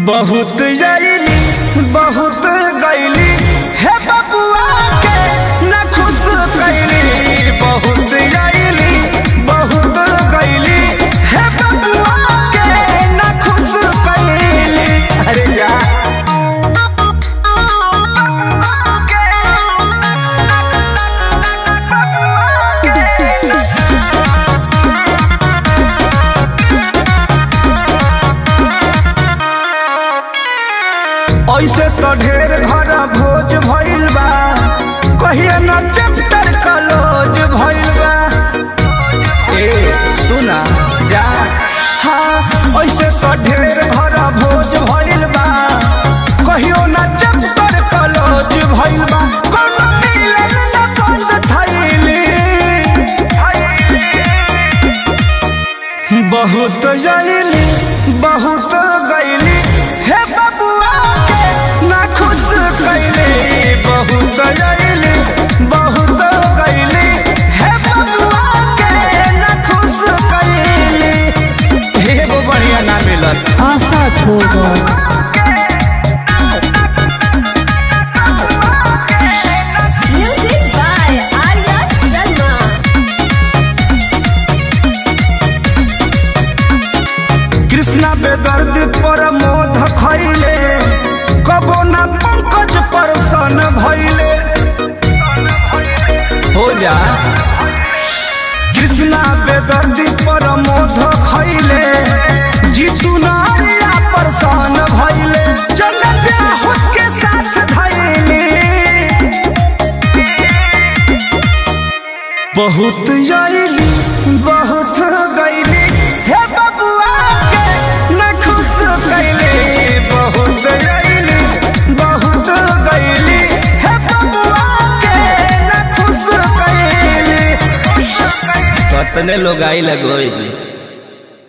बहुत जैली बहुत गैली हे बबुआ के न खुश कैली बहुत जैली बहुत गैली हे बबुआ के न खुश कैली अरे जा ऐसे तो ढेर घर भोज भइल बा कहिए न चैप्टर कलोज भइल बा ए सुना जा हाँ ऐसे तो ढेर घर भोज भइल बा कहियो न चैप्टर कलोज भइल बा कोनो मिलन न बंद थैली बहुत जैली बहुत गैली हे बबुआ के ना खुश कैली बहुत जैली बहुत गैली हे बबुआ के ना खुश कैली एगो बढ़िया ना मिलल आशा छोड़ Music by Arya Sharma. Krishna बेदर्द पर मोध खैले कबो ना पंकज पर सन भैले हो जा कृष्णा बेदर्द पर मोध खैले जीतू नारिया पर सन भैले चल ब्याह के साथ धैले बहुत आईली बहुत गईली हे बबुआ के न खुश कैली बहुत आईली बहुत गईली हे बबुआ के न खुश कैली कतने लोग आई लगोई